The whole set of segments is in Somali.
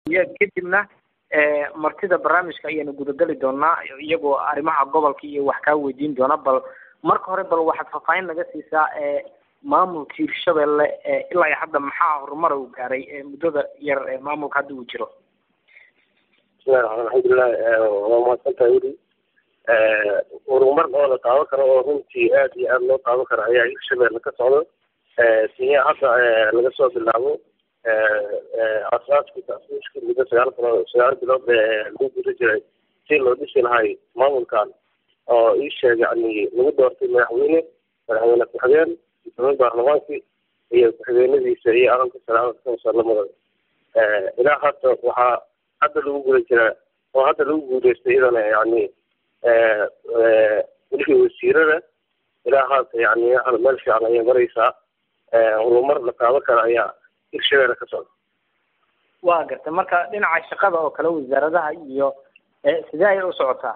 iyo kadibna martida barnaamijka ayaanu gudageli doonaa iyagoo arrimaha gobolka iyo wax kaa weydiin doona bal marka hore bal waxaad faahfaahin naga siisaa maamulka hirshabelle ilaa iyo hadda maxaa horumar uu gaaray muddada yar ee maamulka hadda uu jiro bismillahi raxmaan alxamdulilah waa mahadsantahay weli horumar oo la taaban karo oo runtii aad iyo aad loo taaban karo ayaa hirshabelle ka socdo sinya hadda laga soo bilaabo asaaska tasiiska muddo sagaal bilood sagaal bilood lagu guda jiray si loo dhisi lahay maamulkan oo ii sheeg yani lagu doortay madaxweyne madaxweyne ku-xigeen guddoomiye baarlamaankii iyo ku-xigeenadiisa iyo aqalka salaamada ilaa hadda waxaa hadda lagu guda jiraa oo hadda lagu guuleystay iyadana yani wixii wasiirada ilaa hadda yani meel fiican ayay maraysaa horumar la taaban kara ayaa hirshabelle ka socda waa gartay marka dhinaca shaqada oo kale wasaaradaha iyo sidee ayay u socotaa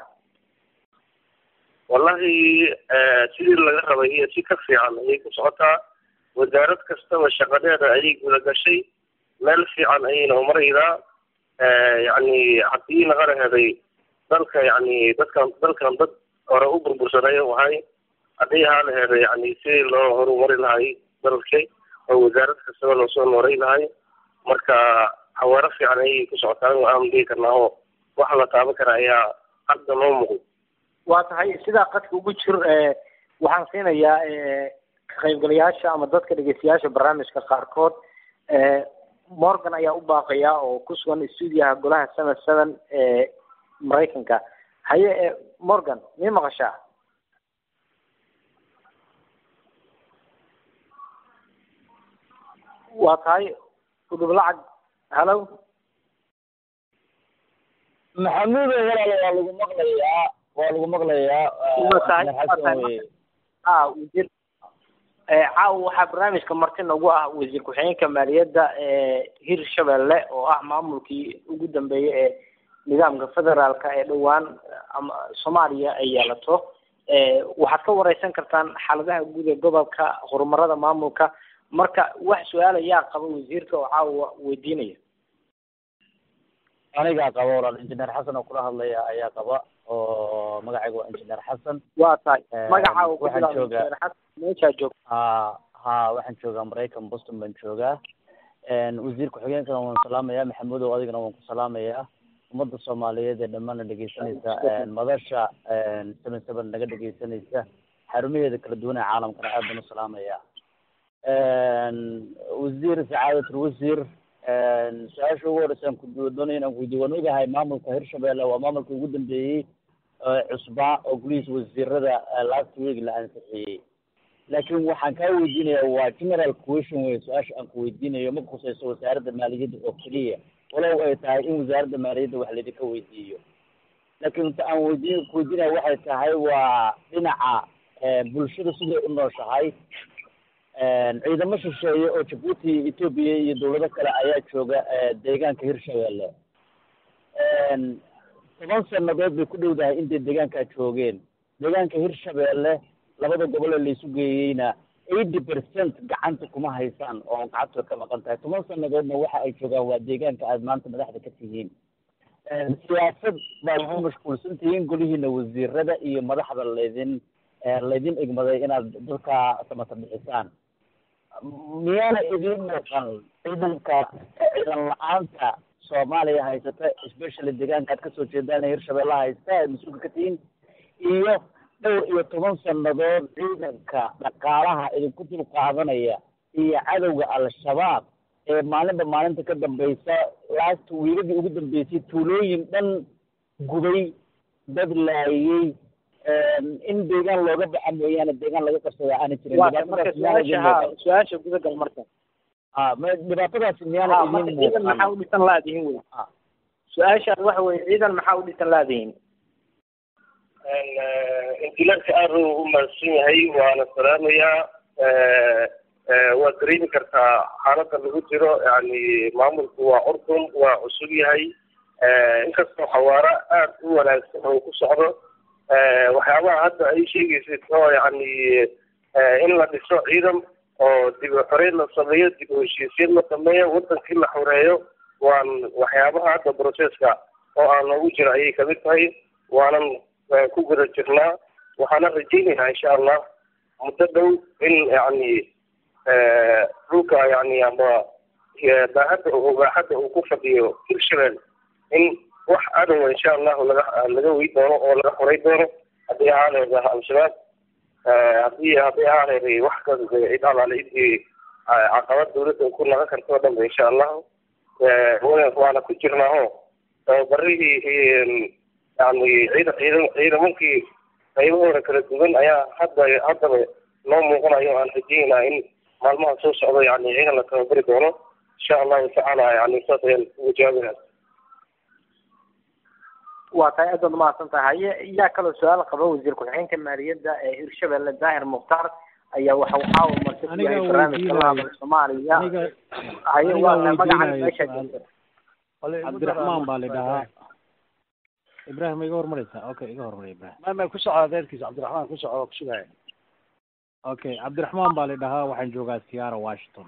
wallahi sidii laga rabay iyo si ka fiican ayay ku socotaa wasaarad kastaba shaqadeeda ayay guda gashay meel fiican ayayna umaraydaa yani haddii laga heday dalka yani dadkan dalkan dad hore u burbursanayo ahay haddii ahaa la heday yani sidii loo horumari lahay dalkay oo wasaarad kastaba loosoo nooray lahay marka xawaaro fiican ayay ku socotaa aan dhihi karnaa oo wax la taaban kara ayaa hadda noo muuqda waa tahay sidaa qadka ugu jir waxaan siinayaa ka qaybgalayaasha ama dadka dhegeystayaasha barnaamijka qaarkood morgan ayaa u baaqaya oo ku sugan stuudiyaha golaha seven seven ee maraykanka haye morgan mii maqashaa waa tahay udhub lacag hallo maxamuudo walaal waa lagu maqlayaa waa lagu maqlayaa a wasiir caawa waxaa barnaamijka marti nagu ah wasiir ku-xigeenka maaliyadda hirshabelle oo ah maamulkii ugu dambeeyey ee nidaamka federaalka ee dhowaan ama soomaaliya ay yeelato waxaad ka wareysan kartaan xaaladaha guud ee gobolka horumarada maamulka marka wax su-aal ayaa qaba wasiirka oo caawa weydiinaya anigaa qaba walaal injineer xasan oo kula hadlaya ayaa qaba oo magacayga waa injineer xasan waa tahay magacaaga waxaan joogaa meeshaa joog ha ha waxaan joogaa maraykan boston baan joogaa wasiir ku-xigeenkana waan salaamayaa maxamudow adigana waan ku salaamayaa ummadda soomaaliyeed ee dhammaana dhegeysanaysa madasha seven seven naga dhegeysanaysa xarumaheeda kala duwan ee caalamkana aad baan u salaamayaa wasiir sacaadat wasiir su-aasha ugu horeysaan kudoonaya inaan kuweydiyo waan ogahay maamulka hirshabelle waa maamulka ugu dambeeyey cusbaa oo gulihiisa wasiirada last week la ansixiyey laakiin waxaan kaa weydiinaya waa general question wey su-aasha aan kuweydiinayo ma khusayso wasaaradda maaliyadda oo keliya walow ay tahay in wasaaradda maaliyadda wax laydinka weydiiyo laakiin ta aan weydiin kuweydiinaya waxay tahay waa dhinaca bulshada siday u nooshahay ciidamo shisheeye oo jabuuti etoobiya iyo dawlado kale ayaa jooga deegaanka hirshabelle toban sanadood bay ku dhowdahay intay deegaankaa joogeen deegaanka hirshabelle labada gobol ee laysu geeyeyna eighty percent gacanta kuma haysaan oo gacantooda ka maqan tahay toban sanadoodna waxa ay joogaan waa deegaanka aad maanta madaxda ka tihiin siyaasad baad ku mashquulsan tihiin golihiina wasiirada iyo madaxda laydin laydin egmaday inaad dadka samata bixisaan miyaana idiin muuqan ciidanka ciidan la-aanta soomaaliya haysata especially deegaanka aad kasoo jeedaan hirshabelle haysta aad mas-uulka ka tihiin iyo dhowr iyo toban sanadood ciidanka dhaqaalaha idinku dul qaadanaya iyo cadowga al-shabaab ee maalinba maalinta ka dambeysa last wiiladii ugu dambeysay tuulooyin dhan gubay dad laayey in deegaan looga baxa mooyaane deegaan laga qabsada aana jirin waa marka su-aasha ha su-aasha gudagal marka a ma dhibaatadaasi miyaana idin ciidan maxaa u dhisan laadihin wey su-aashaas waxa weye ciidan maxaa u dhisan laadihin injineerka aad u mahadsan yahay waana salaamayaa waad dareemi kartaa xaaladda lagu jiro yani maamulku waa curdun waa cusub yahay inkastoo xawaaro aad u wanaagsan oo ku socdo waxyaabaha hadda ay sheegaysid oo yani in la dhiso ciidan oo dib u xoreyn la sameeyo dib u heshiisiin la sameeyo wadankii la xoreeyo waan waxyaabaha hadda processka oo aan noogu jira ayay kamid tahay waanan ku guda jirnaa waxaana rajaynaynaa insha allah muddo dhow in yani dhulka yani ama baahadda baaxadda uu ku fadhiyo hirshabelle in wax adowa insha allahu laga laga wey doono oo laga horay doono haddii ahaa leedaha al-shabaab haddii hadday ahaa leeday wax ka cid alaale cidii caqabad dawladda ku nagan karto o dhan ba insha allahu waana ku jirnaaho tababarihii yani ciida ciida ciidamankii qaybahooda kala duwan ayaa hadda haddaba noo muuqanayo aan rajeynaa in maalmaha soo socda yani ciidan la tababari doono insha allahu tacaala yani saas ayaan uga jawaabinaa waa tahay aad baad umahadsan tahay haye yaa kaloo su-aal qaba wasiir ku-xigeenka maaliyadda ee hirshabelle daahir mukhtaar ayaa waxa uu caawa marti ku yahay barnaamijka lahadal soomaaliya haye waa tahay magacan meesha jirta cabdiraxmaan baa la dhahaa ibrahim iga hormareysa okay iga hormariya ibrahim ma ma ku soco adeerkiisa cabdiraxmaan ku soco ku sugaya okay cabdiraxmaan baa la dhahaa waxaan joogaa siyaara washington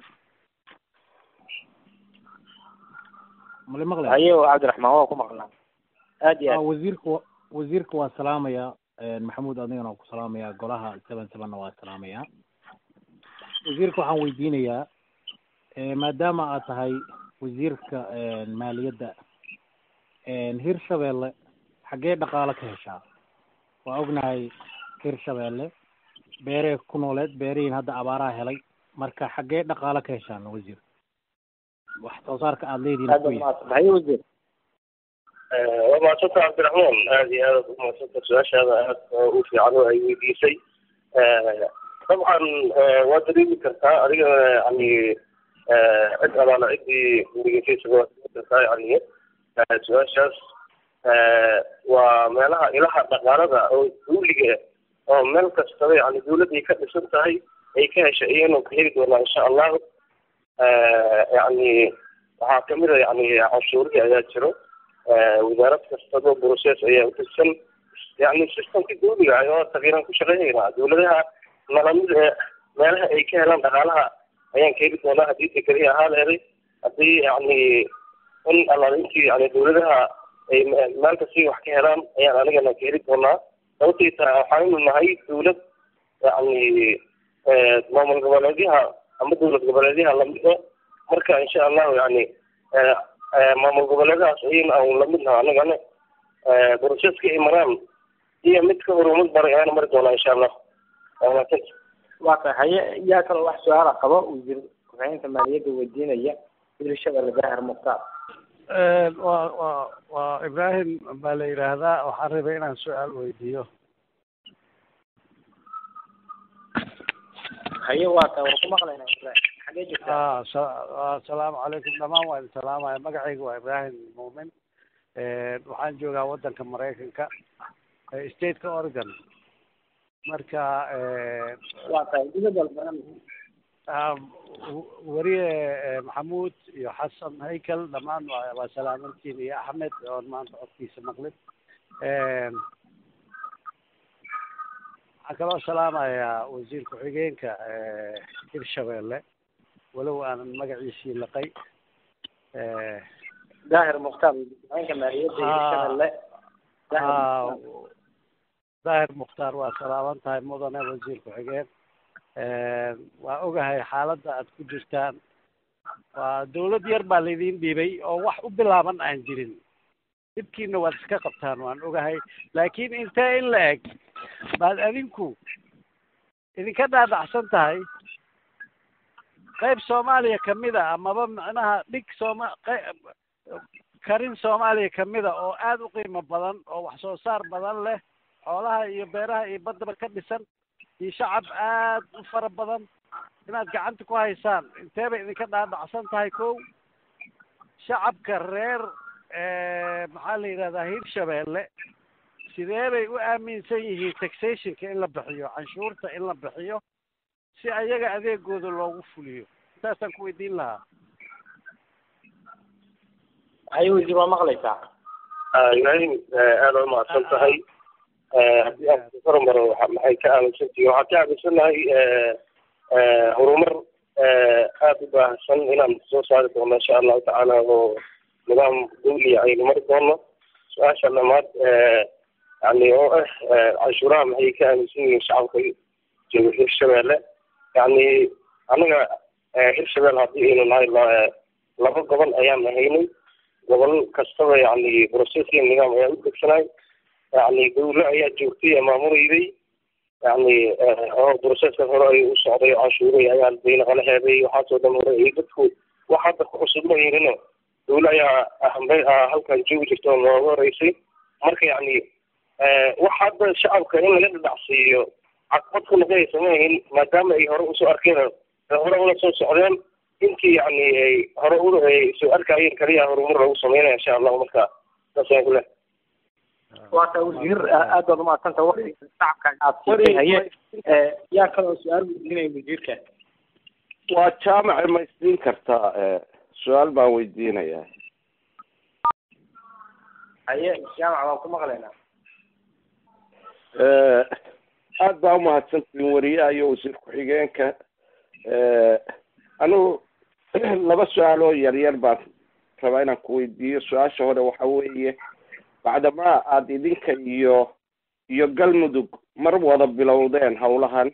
mali maqlay haye cabdiraxmaan waa ku maqlaa aad iyo aad wasiirka wa wasiirka waa salaamaya maxamuud adigana waa ku salaamaya golaha seven sevenna waa salaamaya wasiirka waxaan weydiinayaa maadaama aad tahay wasiirka maaliyadda hirshabelle xaggee dhaqaalo ka heshaa waa ognahay hirshabelle beeree ku nooleed beerihiin hadda abaaraha helay marka xaggee dhaqaalo ka heshaan wasiir wax soo saarka aada leedihin aad baad umahadsan haye wasiir waa mahadsanta cabdiraxmaan aad iyo aad umahadsanta su-aashaada aad u fiican oo ay weydiisay dabcan waa dareemi kartaa adiga yani cid alaala ciddii werigeysaysaga waa dareemi kartaa yani su-aashaas waa meelaha ilaha dhaqaalada oo duuliga oo meel kastaba yani dawladday ka dhisan tahay ay ka heshay iyanu ka heli doonaa insha allahu yani waxaa kamid a yani canshuurihii ayaa jiro wasaarad kastaba process ayaa utirsan yani systemka dawliga ayoo tagiiran ku shaqeynaynaa dawladaha nalamid ee meelaha ay ka helaan dhaqaalaha ayaan ka heli doonaa haddii dekadihi ahaa leeday haddii yani in alaalintii yani dawladaha ay meel kasti wax ka helaan ayaan anigana ka heli doonaa sababtay tahay waxaanu nahay dawlad yani maamul goboleedyaha ama dawlad goboleedyaha lamida marka insha allahu yani maamul goboleedahaas ayayna aan lamid naha anagana broceska ay maraan iyo mid ka horumad baray ayaana mari doonaa insha allah wamaasanta waa tahay haye yaa kaloo wax su-aala qabo wasiir ku-xigeenka maaliyadda weydiinaya hirshabelle daahir mukhtaar wa wa waa ibrahim baa la yidhaahdaa waxaan rabay inaan su-aal weydiiyo haye waa tahay waa ku maqlaynaa ibrahim xagee jirtaa asalaamu calaykum dhamaan waa idin salaamaya magacayga waa ibrahim muumin waxaan joogaa waddanka maraykanka stateka oregon marka waa tahay dibadda weriye maxamuud iyo xasan haykel dhammaan waa waa salaamantiin iyo axmed oon maanta codkiisa maqlin waxaan kaloo salaamayaa wasiir ku-xigeenka hirshabelle walow aanan magaciisii laqay daahir mukhtaar ku-xigeenka maaliyadda hirshabelle daahir mukhtaar waa salaaman tahay mudane wasiir ku-xigeen waa ogahay xaaladda aad ku jirtaan waa dawlad yar baa laydin dhiibay oo wax u bilaaban aan jirin dhibkiina waad iska qabtaan waan ogahay laakiin intee in la eg baad adinku idinka dhaadhacsan tahay qayb soomaaliya kamid a amaba macnaha dhig sooma karin soomaaliya kamid a oo aada u qiimo badan oo wax soo saar badan leh xoolaha iyo beeraha iyo baddaba ka dhisan iyo shacab aad u fara badan inaad gacanta ku haysaan intee bay idinka dhaadhacsan tahay kow shacabka reer maxaa la yidhahdaa hirshabelle sidee bay u aaminsan yihiin taxationka in la bixiyo canshuurta in la bixiyo si ayaga adeegooda loogu fuliyo intaasaan ku weydiin lahaa haye wasiir waa maqlaysaa ibrahim aada u mahadsan tahay haddii aan horumaro maxay ka aaminsantihi waxaan ka aaminsanahay horumar aada u baahsan inaan soo saari doono insha allahu tacaala oo nidaam dawliya aynu mari doono su-aasha dhamaad yani oo ah canshuuraha maxay ka aaminsan yihiin shacabka jooga hirshabeelle yani anaga hirshabelle haddii aynu nahay laba gobol ayaan ahaynay gobol kastaba yani processia nidaam ayaa u degsanay yani dawle ayaa joogtay maamuleyday yani oo broceska hore ay u socday canshuuray ayaa bayna qalaheeday waxaasoo dhan hore ay dadku wax hadda ku cusub ma yeelino dawle ayaa ahambay halkan joogi jirta oo nooga horeysay marka yani wax hadda shacabka in laga dhadhacsiiyo caqabad ku noqonaysa ma ahin maadaama ay hore usoo arkeen hore ula soo socdeen intii yani ay hore u soo arkayeen kaliya horumar lagu sameynaya insha allahu marka saas ayaan ku leh waata wasiir aad baad umahadsanta wakti shacabka aad siisay haye yaa kaloo su-aal weydiinaya wasiirka waa jaamaca ma isdiin kartaa su-aal baan weydiinayaa haye jaamac waan ku maqlaynaa aad baa umahadsantihin wariyaha iyo wasiir ku-xigeenka anigu laba su-aaloo yaryar baan rabaa inaan ku weydiiyo su-aasha hore waxa weeye bacdamaa aada idinka iyo iyo galmudug mar wada bilowdeen hawlahan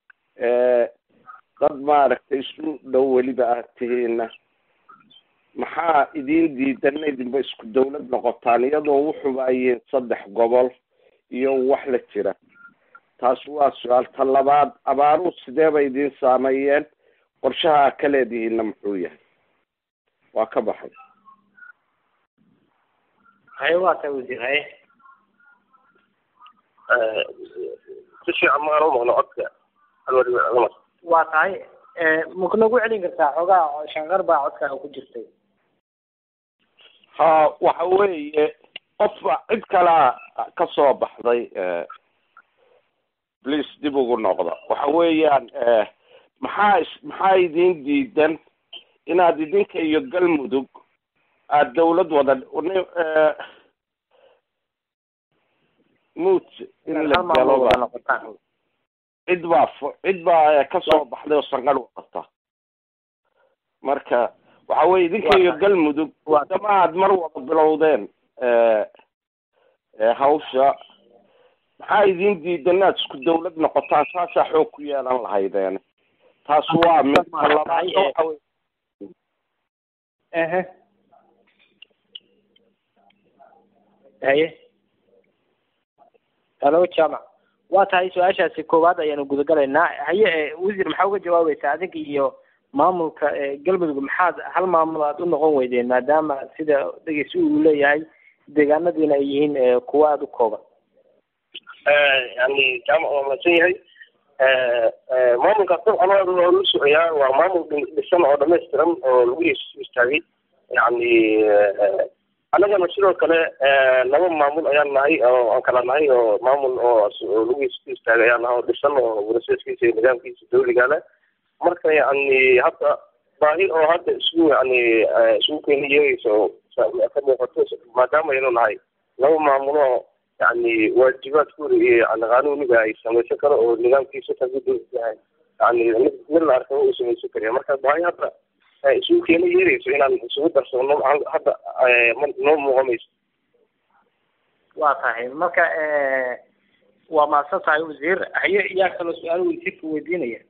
dad maaragtay isu dhow weliba aad tihiina maxaa idin diidan in idinba isku dawlad noqotaan iyadoo wuxuba ayiin saddex gobol iyo wax la jira taas waa su-aal ta labaad abaaruhu sidee bay idin saameeyeen qorshaha ka leedihiinna muxuu yahay waa ka baxay haye waa tahay wasiir haye si fiican ma aan u maqno codka alwar waa tahay maku nagu celin kartaa xoogaa shanqar baa codkaaga ku jirtay ha waxa weeye qofba cid kalea ka soo baxday please dib ugu noqda waxa weeyaan maxaa is maxaa idin diidan inaad idinka iyo galmudug aada dawlad wada mut in la galo cid baa cid baa kasoo baxday oo sanqar wadata marka waxa weye idinka iyo galmudug wadama aad mar wada bilowdeen hawsha maxaa idin diidan inaad isku dawlad noqotaan saasaa xoog ku yeelan lahaydeen taas waa mid labaad waxa wey ehe haye halo jamac waa tahay su-aashaasi koowaad ayaanu gudagalaynaa haye wasiir maxaa uga jawaabaysaa adinka iyo maamulka galmudug maxaad hal maamul aad u noqon weydeen maadaama sida dhegeysi uu leeyahay deegaanadiina ay yihiin kuwo aada u kooban yani jaamac waa mahadsan yahay maamulkaas dabcan waa la socoyaa waa maamul dhisan oo dhamaystiran oo lagu istaagay yani annagana sidoo kale laba maamul ayaan nahay oo aan kala nahay oo maamul oo lagu istaagay ayaan nahay oo dhisan oo broseskiisa iyo nidaamkiisa dawliga leh marka yani hadda baahi oo hadda isku yani isugu keena yeegaysa oo ka muuqato maadaama aynu nahay laba maamulo yani waajibaadkooda iyo yani qanuuniga ay samaysan karo oo nidaamkiisa kagudu yahay yani mid mid la arkaba uu samaysan kariya marka baahi hadda isugu keena yeerayso inaan isugu darsano hadda noo muuqamayso waa tahay marka waa mahadsan tahay wasiir haye yaa kaloo su-aalo wasiirka weydiinaya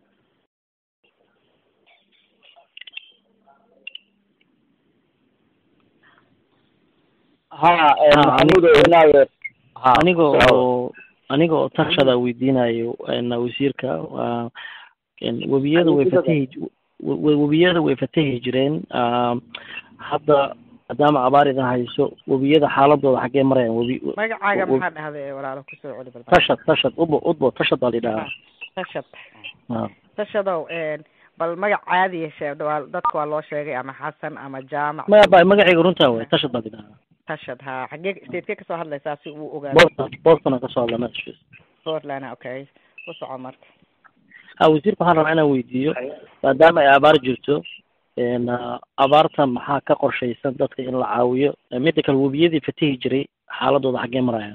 ha maxamuud inaayo aniga oo aniga oo tarshada weydiinayo wasiirka waa webiyada way fatahi webiyada way fatahi jireen hadda maadaama abaar idin hayso webiyada xaaladooda xaggee marayaan webi magacaaga maxaa dhahday walaalo kusoo celi bal tashad tashad udbo udbo tashad baa lidhahaa tashad tashadow bal magac caadi yeeshee dadka waa loo sheegay ama xasan ama jaamac maya ba magacayga runtaa way tashad baa lidhahaa tashad ha xagee stateke kasoo hadlaysaa si uu ogaado boston boston aan kasoo hadla massachusetts portland okay u soco marka ha wasiirka waxaan rabaa inaan weydiiyo maadaama ay abaar jirto abaarta maxaa ka qorshaysan dadka in la caawiyo midda kale webiyadii fatahi jiray xaaladooda xaggee marayaan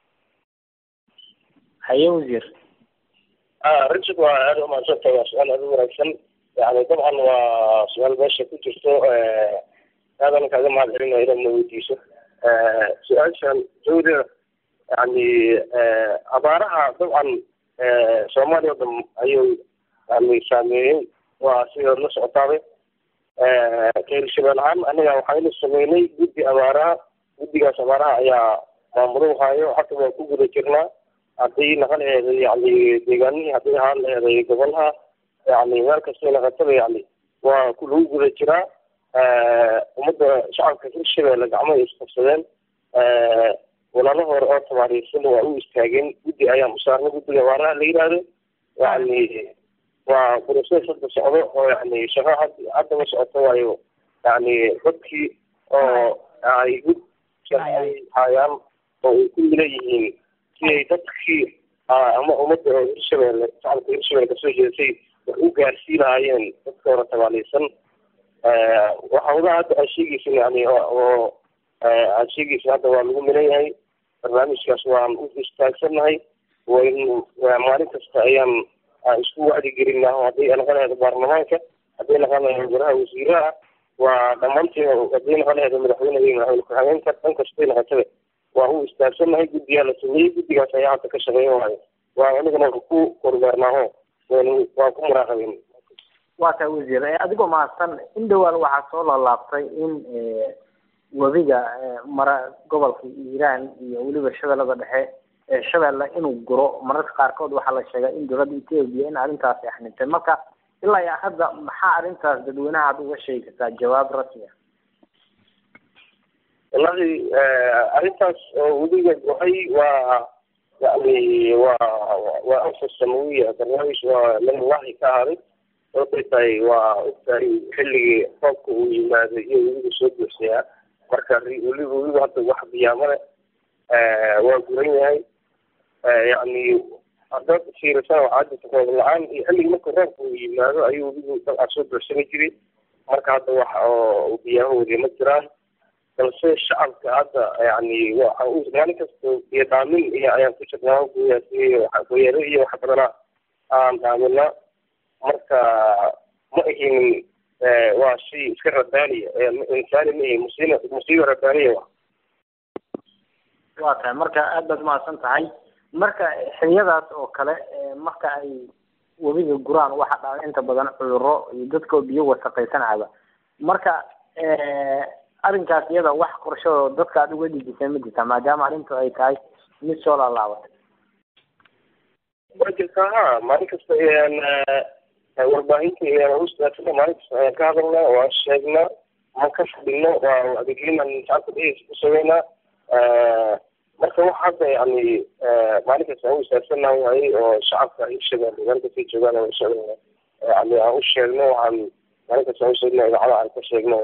haye wasiir richard waa aada umahadsanta waa su-aal aada u wanaagsan yani dabcan waa su-aal meesha ku jirto aadana kaaga mahad celinaya inaad na weydiiso su-aashan jawda yani abaaraha dabcan soomaaliya o dhan ayuu yani saameeyey waa sidaad la socotaaba reer shabeel ahaan anaga waxaynu sameynay guddi abaaraha guddigaas abaaraha ayaa maamulo hayo hata waan ku guda jirnaa haddii naqa laheeday yani deegaanihii haddii ahaan laheeday gobolaha yani meel kastay naqataba yani waa ku lagu guda jiraa ummadda shacabka hirshabeelle gacmahay isqabsadeen walaalo hore oo tabaariirsan waa u istaageen guddi ayaan u saarnay guddiga abaaraha la yidhaahdo yani waa process hadda socdo oo yani shaqo had haddaba socoto waayo yani dadkii oo ay gud ay hayaan oo ay ku milan si ay dadkii ama ummadda oo hirshabeelle shacabka hirshabeelle kasoo jeedatay wax u gaarsiin lahaayeen dadka hore tabaaliysan waxa wadaha hadda aad sheegeysin yani oo aad sheegeysin hadda waa lagu milan yahay barnaamijkaas waan u istaagsannahay waynu maalin kasta ayaan isku wacdi gelinaa hadday noqon laheedo baarlamaanka hadday noqon laheedo golaha wasiiraha waa dhammaantiin hadday noqon laheedo madaxweyneha iyo madaxweyne ku-xigeenka dhan kastay noqotaba waa u istaagsannahay guddigaa la sameeyey guddigaas ayaa hadda ka shaqeeya waayo waa anigana waan ku kormeernaaho waan waan ku muraaqabeyn waa tahay wasiir adigoo mahadsan in dhowaan waxaa soo laalaabtay in webiga mara gobolka hiiraan iyo weliba shabeellada dhexe shabeelle inuu guro mararka qaarkood waxaa la sheegaa in dowladda etoobiya in arrintaasi axnintay marka ilaa iyo hadda maxaa arrintaas dadweynaha ad uga sheegi kartaa jawaab rasmi ah wallahi arrintaas oo webiga gohay waa yani waa waa anfas samawiya barnaamij waa min allahi ka ahaaday sababtay tahay waa ogtahay xilligii roobka uu yimaaday iyo webiga soo buuxsayaa marka weliba weliba hadda wax biyaamale waa guran yahay yani haddaad fiirisana waxaa jirta roob la-aan iyo xilligii marka roobka uu yimaado ayuu webigu dabcan soo buuxsami jiray marka hadda wax oo biyahahoodii ma jiraan balse shacabka hadda yani waxa u maalin kasta biyo dhaamin iyo ayaan ku jirnaa goyaas goyaalo iyo wax badana aan dhaamina marka ma ahinin waa shay iska rabbaaniya insaani ma ahin musiiba musiiba rabbaaniya wa waa tahay marka aad baad mahadsan tahay marka xiliyadaas oo kale marka ay webiga guraan waxa dhaca inta badan cudurro iyo dadkoo biyo wasaqaysanayaba marka arrinkaas iyada wax qorshadoo dadka aad uga dhijisay ma jirtaa maadaama arrintu ay tahay mid soo laalaabatay waa jirtaa ha maalin kasta warbaahinta ayaan u istaagsana maalin kasta ayaan ka hadalnaa waan sheegnaa ma ka fadhino waa adeegyadan shacabka dheheysa ku sameynaa marka wax hadda yani maalin kasta aan u istaagsanaa waaye oo shacabka hirshabeelle meel kastay joogaan aan usocdana yani aan u sheegno waxaan maalin kasta aan usheegno idaacada aan ka sheegno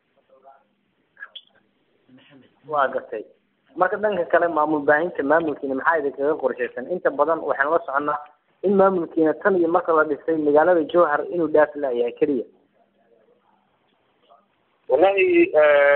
waa gartay marka dhanka kale maamul baahinta maamulkiina maxaa idinkaga qorshaysan inta badan waxaan la soconnaa in maamulkiina tan iyo marka la dhisay magaalada jowhar inuu dhaaf laayahay keliya wallahi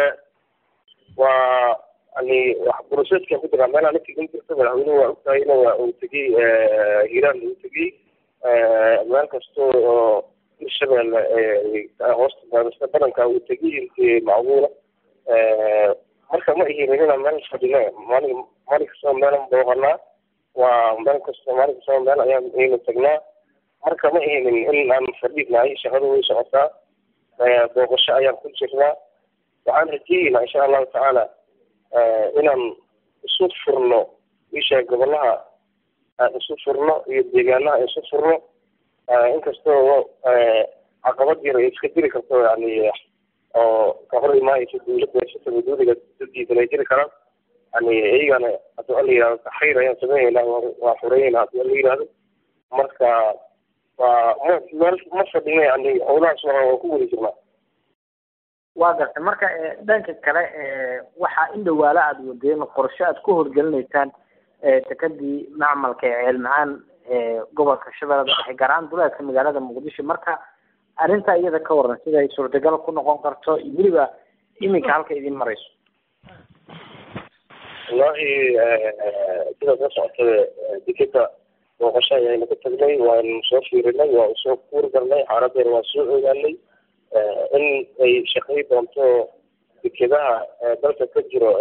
waa yani wax broseska ku jiraa meelaa ninka in jirta madaxweynuhu waa ogtahayna waa uu tegey hiiraan uu tegey meel kasta oo hirshabeelle hoosta baadista badanka uu tegey intii macquula marka ma ihinin inaan meel fadhino maalin maalin kastaba meelan booqanaa waa meel kasta maalin kastaba meel ayaan aynu tagnaa marka ma ihinin in aan fadhinahay shaqada way socotaa booqasho ayaan ku jirnaa waxaan rajeeyeynaa insha allahu tacaala inaan isu furno isha gobolaha aan isu furno iyo deegaanaha aan isu furno inkastoo caqabad yar ay iska jiri karto yani oo ka hor imaanaysa dawladda sitaba dawliga dadiisan ay jiri karaan yani iyagana haddii ala yihahdo taxriir ayaan sameynayna waa xureynayna haddii ala yihahdo marka waa ma meel ma fadhino yani howlahaas waa waa ku wada jirnaa waa gartay marka dhanka kale waxaa in dhawaala aada wadeen qorshe aad ku horgelinaysaan dekadii macmalka ee ceelmacaan gobolka shabeellada dhexe gaar ahaan duleedka magaalada muqdisho marka arrintaa iyada ka waran siday suurtagal ku noqon karto weliba iminka halka idin marayso wallahi sidaad la socotay dekeda booqasho ayaynu ku tagnay waanu soo fiirinay waa soo kuur galnay xaaladeena waa soo ogaanay in ay shaqay doonto dekedaha dalka ka jiro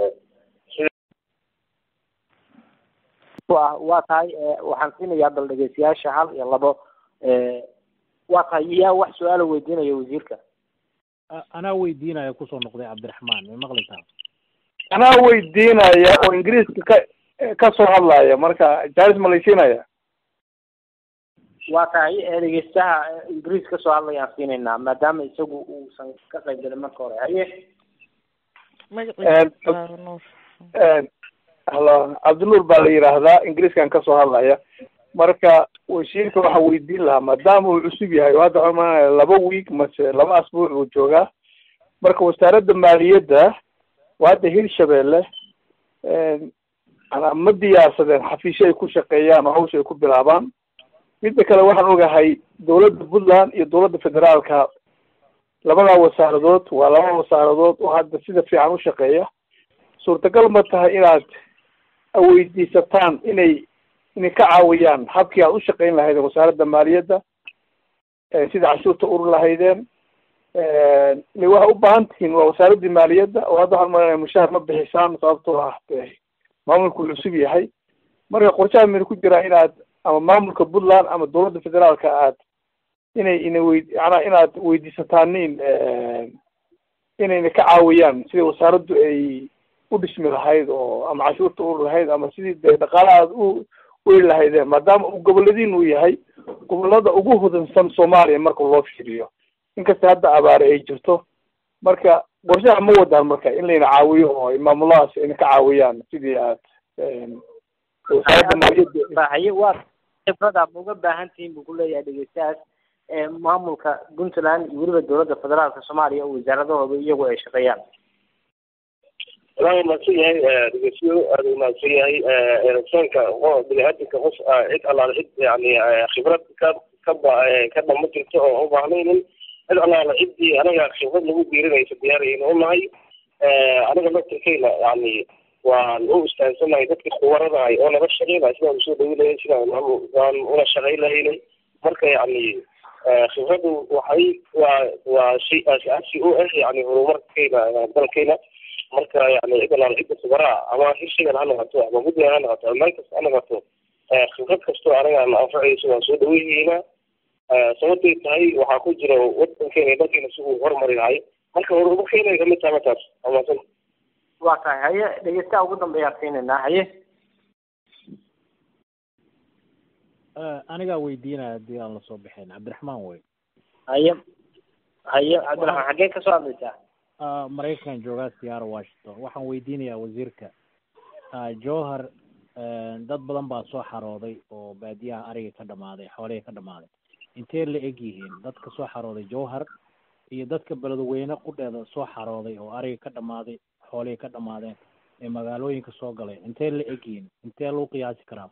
wa waa tahay waxaan siinayaa bal dhegeystayaasha hal iyo labo waa tahay yaa wax su-aala weydiinaya wasiirka anaa weydiinaya kusoo noqday cabdiraxmaan may maqlaysaa anaa weydiinaya oo ingiriiska ka ka soo hadlaya marka jaalis ma laysiinaya waa tahay dhegeystaha ingiriis kasoo hadlayaan siinaynaa maadaama isagu uusan ka qayb galin marka hore haye halo cabdinuur baa la yidhaahdaa ingiriiskan kasoo hadlaya marka wasiirka waxaa weydiin lahaa maadaama uu cusub yahay oo hadda waxaan maanaya laba week mase laba asbuuc uu joogaa marka wasaaradda maaliyadda waa hadda hirshabeelle ma diyaarsadeen xafiisyo ay ku shaqeeyaan oo hawsha ay ku bilaabaan midda kale waxaan ogahay dawladda puntland iyo dawladda federaalka labadaa wasaaradood waa laba wasaaradood oo hadda sida fiican u shaqeeya suurtagal ma tahay inaad weydiisataan inay inay ka caawiyaan habkii aad u shaqeyn lahaydeen wasaaradda maaliyadda sida cashuurta urur lahaydeen ile waxay u baahan tihiin waa wasaaraddii maaliyadda oo hadda waxaan malanaya mushaar ma bixisaan sababtoo ah maamulku cusub yahay marka qorshaha mayna ku jiraa inaad ama maamulka puntland ama dawladda federaalka aad inay ina wey yanaa inaad weydiisataanin inayna ka caawiyaan sidai wasaaraddu ay u dhismi lahayd oo ama cashuurta urur lahayd ama sidii dee dhaqaalaha aad u weli lahaydeen maadaama uu goboladiin uu yahay gobolada ugu hodansan soomaaliya marka loo fiiriyo inkasta hadda abaare ay jirto marka qorshaha ma wadaan marka in layna caawiyo oo maamuladaas ayna ka caawiyaan sidii aad wasaaradda maaliyadda haye waa khibrada ma uga baahan tihiin buu kuleeyahay dhegeystahaas maamulka puntland iyo weliba dawladda federaalka soomaaliya oo wasaaradahooda iyagu ay shaqeeyaan walahi mahadsan yahay dhegeysiyo aada u mahadsan yahay insaanka bini-aadamka qof cid allaale cid yani khibrad ka ka ba ka dhama jirto oo u baahnaynin cid allaale ciddii anaga khibrad lagu biirinaysa diyaarayna unahay anaga laftirkeyna yani waan u istaansanahay dadka khubaradahay oo naga shaqeynaya sidaan usoo dhawinayay sidaan waan una shaqayn lahaynay marka yani khibradu waxay waa waa shay aasi u ah yani horumarkeyna dalkeyna marka yani cid allaale cidda khubaraha ama hirshagan ha noqoto ama puntland ha noqoto ama meel kasta ha noqoto khibrad kastoo anaga na anfacayso waan soo dhaweynayna sababtay tahay waxaa ku jira wadankeena iyo dalkeena si uu horumari lahay marka horumarkeena kamid tahay markaas amasan waa tahay haye dhegeystaha ugu dambeeyaan siinaynaa haye anigaa weydiinaya haddii aan lasoo bixin cabdiraxmaan wey haye haye cabdiraxmaan xaggee kasoo hadlaysaa maraykan joogaa siyaara washington waxaan weydiinayaa wasiirka jowhar dad badan baa soo xarooday oo baadiyaha ariga ka dhamaaday xoolihii ka dhamaaday intee la eg yihiin dadka soo xarooday jowhar iyo dadka beledweyne qudheeda soo xarooday oo ariga ka dhamaaday xoolihii ka dhamaadeen ee magaalooyinka soo galay intee la eg yihiin intee lagu qiyaasi karaa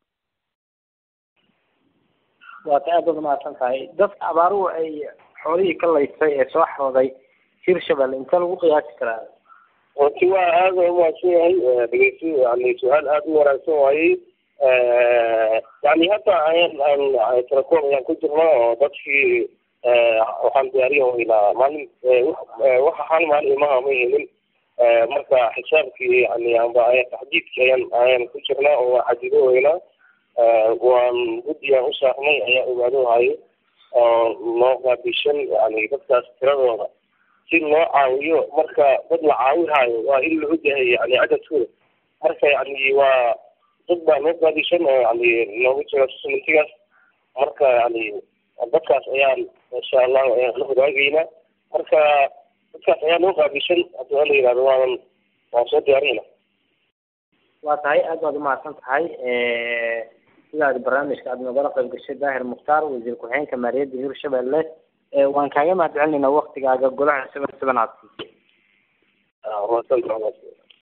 waa ta aad baad umahadsan tahay dadka abaaruhu ay xoolihii ka laysay ee soo xarooday hirshabelle intee lagu qiyaasi karaa runti waa aada umahadsan yahay dhegeysi yani su-aal aada u wanaagsan waayey yani hadda ayaan aan telecoom ayaan ku jirna oo dadkii waxaan diyaariya weynaa maalin waxa hal maalin imaha ma helin marka xisaabkii yani amba taxdiidki ayaan ayaan ku jirnaa oo waa xadido weynaa waan guddiyaan u saarnay ayaa ogaado hayo oo noo qaabishan yani dadkaas tiradooda si loo caawiyo marka dad la caawihaayo waa in la ogyahay yani cadadkooda marka yani waa dad baa noo qaabishan oo yani noogu jira sumintigaas marka yani dadkaas ayaan insha allahu ayaan la wadaagaynaa marka dadkaas ayaa noo qaabishan haddii waa la yihahdo waan waan soo diyaarinayna waa tahay aad baad umahadsan tahay sidaad barnaamijka aad nogala qayb gashay daahir mukhtaar wasiir ku-xigeenka maaliyadda hirshabelle waan kaaga mahad celinayna waktigaaga golaha seven seven aad siisay